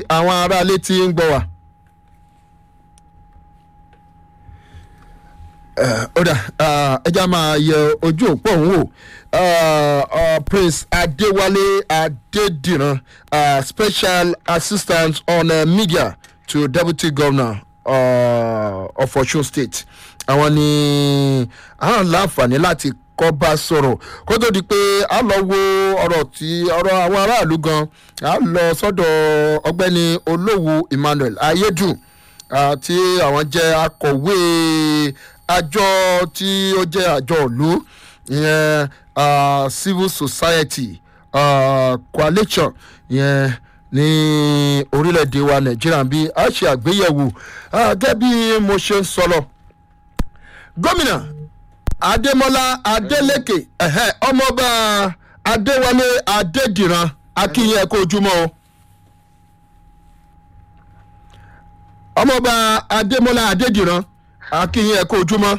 àwọn aráalé tí ń gbọ́ wa. ó dà ẹja máa yẹ ojú òpó òun wò Uh, uh, prince adewale adediran uh, special assistant on uh, media to deputy governor uh, of osun state àwọn ni àwọn láǹfààní láti kọ́ bá sọ̀rọ̀ kó tó di pé a lọ wo ọ̀rọ̀ tí ọ̀rọ̀ àwọn aráàlú gan a lọ sọ́dọ̀ ọgbẹ́ni olówó emmanuel ayédùn uh, tí àwọn jẹ́ akọ̀wé àjọ tí ó jẹ́ àjọ ìlú ìyẹn uh, civil society uh, coalition yẹn ní orílẹ̀-èdè wa nàìjíríà bí a ṣe àgbéyẹ̀wò gẹ́gẹ́ bí mo ṣe ń sọ lọ. gómìnà adémọlá adélèké ọmọọba adéwálé adédìran akínyẹ kó ojúmọ́ o. ọmọọba adémọlá adédìran akínyẹ kó ojúmọ́.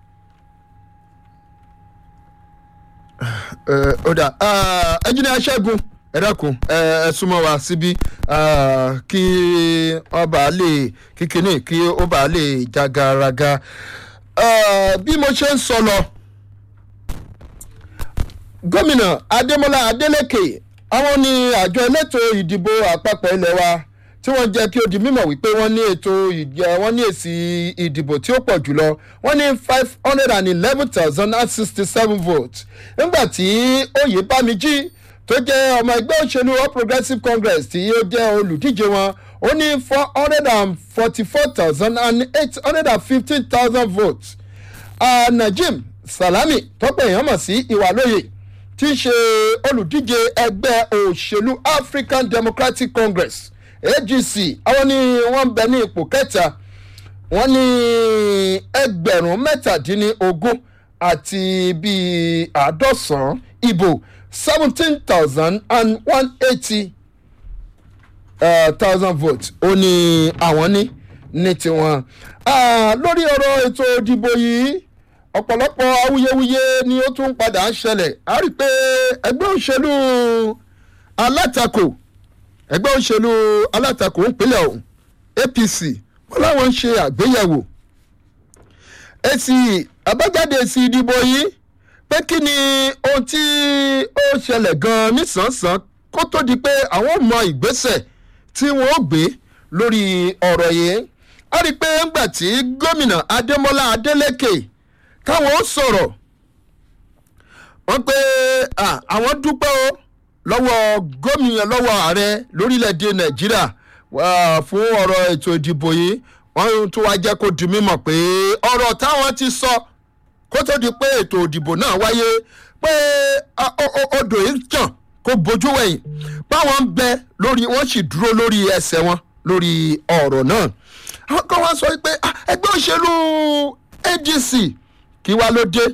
ọ̀dà ẹ̀jìnà aṣẹ́gun ẹ̀dẹ́kun ẹ̀ súnmọ́ wa síbí kí ọba lè kíkiní kí ó bá lè jagaraga bí mo ṣe ń sọ lọ gómìnà adémọlá adélèké àwọn ní àjọ elétò ìdìbò àpapọ̀ ilé wa tí wọ́n jẹ́ kí ó di mímọ̀ wípé wọ́n ní ètò wọ́n ní èsì ìdìbò tí ó pọ̀ jùlọ wọ́n ní five hundred and eleven thousand and sixty seven votes nígbà tí oyè bámijí tó jẹ́ ọmọ ẹgbẹ́ òṣèlú all progressives congress tí ó jẹ́ olùdíje wọn ó ní four hundred and forty four thousand and eight hundred and fifteen thousand votes uh, najim salami tọ́pọ̀ èèyàn mọ̀ sí ìwàlóye tí í ṣe olùdíje ẹgbẹ́ òṣèlú african democratic congress agc àwọn ni wọ́n ń bẹ ní ipò kẹta wọ́n ní ẹgbẹ̀rún mẹ́tàdínlógún àti bíi àádọ́sán ìbò seventeen thousand and one eighty thousand votes ó ní àwọn ní ní tiwọn. lórí ọ̀rọ̀ ètò ìdìbò yìí ọ̀pọ̀lọpọ̀ awuyewuye ni ó tún padà ń ṣẹlẹ̀ a rí i pé ẹgbẹ́ òṣèlú alátakò ẹgbẹ́ òṣèlú alátakò ìpínlẹ̀ ọ̀hún apc wọn láwọn ń ṣe àgbéyẹ̀wò èsì àbájáde èsì ìdìbò yìí pé kí ni ohun tí ó ṣẹlẹ̀ gan-an nísànsán kó tó di pé àwọn mọ ìgbésẹ̀ tí wọ́n ó gbé lórí ọ̀rọ̀ yìí a rí i pé ńgbà tí gómìnà adémọlá adélèké táwọn ó sọ̀rọ̀ wọ́n pé àwọn dúpẹ́ o lọ́wọ́ gómìnà lọ́wọ́ ààrẹ lórílẹ̀‐èdè nàìjíríà fún ọ̀rọ̀ ètò ìdìbò yìí wọ́n tún wá jẹ́ kó di mímọ̀ pé ọ̀rọ̀ táwọn ti sọ kó tó di pé ètò ìdìbò náà wáyé pé odò yìí jàn kó bójú wẹ̀yìn báwọn ń bẹ lórí wọ́n sì dúró lórí ẹsẹ̀ wọn lórí ọ̀rọ̀ náà àwọn kan wá sọ pé ẹgbẹ́ òṣèlú adc kí wá ló dé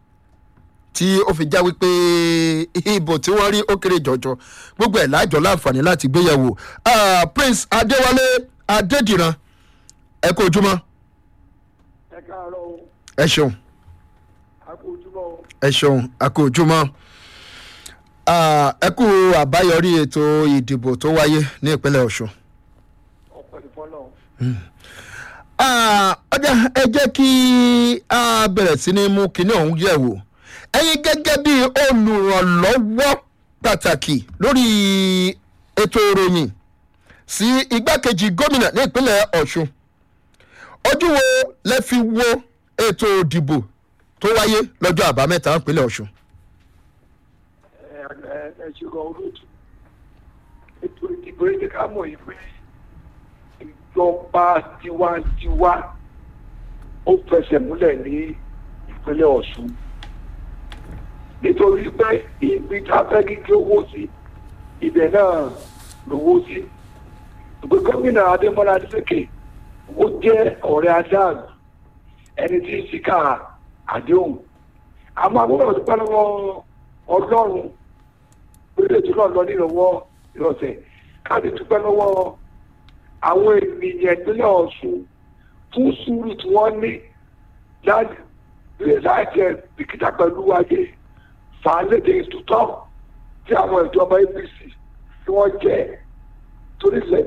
tí ó fi já wípé ìbò tí wọ́n rí ó kéré jọjọ gbogbo ẹ̀ láàjọ láǹfààní láti gbéyàwó prince adéwálé adédìran ẹ kó ojúmọ́. ẹ káàárọ̀ o. ẹ ṣeun. a kó ojúmọ́ o. ẹ ṣeun a kó ojúmọ́. ẹ kú àbáyọrí ètò ìdìbò tó wáyé ní ìpínlẹ̀ ọ̀ṣun. ọ̀pọ̀ ìfọ́nà. ọjà ẹ jẹ́ kí a bẹ̀rẹ̀ sí ní mú kinní ọ̀hún yẹ̀ wò ẹ̀yin gẹ́gẹ́ bí olùrànlọ́wọ́ pàtàkì lórí ètò ìròyìn sí igbákejì gómìnà ní ìpínlẹ̀ ọ̀ṣun ojú wo lẹ fi wo ètò ìdìbò tó wáyé lọ́jọ́ àbámẹ́ta ìpínlẹ̀ ọ̀ṣun. ẹ ẹ ẹ ṣùgbọ́n olóòtú ètò ìdìbò yìí ká mọ̀ yìí pé ìjọba tiwantiwa ó fẹsẹ̀ múlẹ̀ ní ìpínlẹ̀ ọ̀ṣun nítorí pé ibi tá a fẹ́ kíkí owó sí ibẹ̀ náà lówó sí ìgbé gómìnà adémọlá adélékè ó jẹ́ ọ̀rẹ́ adáàlú ẹni tí ń ṣìkà àdéhùn àmọ́ àbúrò dúpẹ́ lọ́wọ́ ọlọ́run lórí ètò náà lọ nírọ̀wọ́ ìrọ̀sẹ̀ káàdì dúpẹ́ lọ́wọ́ àwọn ènìyàn ìpínlẹ̀ ọ̀ṣun fún sùúrù tí wọ́n ní láti láti ẹ̀ bìkítà pẹ̀lú ayé fàálẹ́dẹ̀ ìtútọ́ tí àwọn ìjọba apc tí wọ́n jẹ́ torí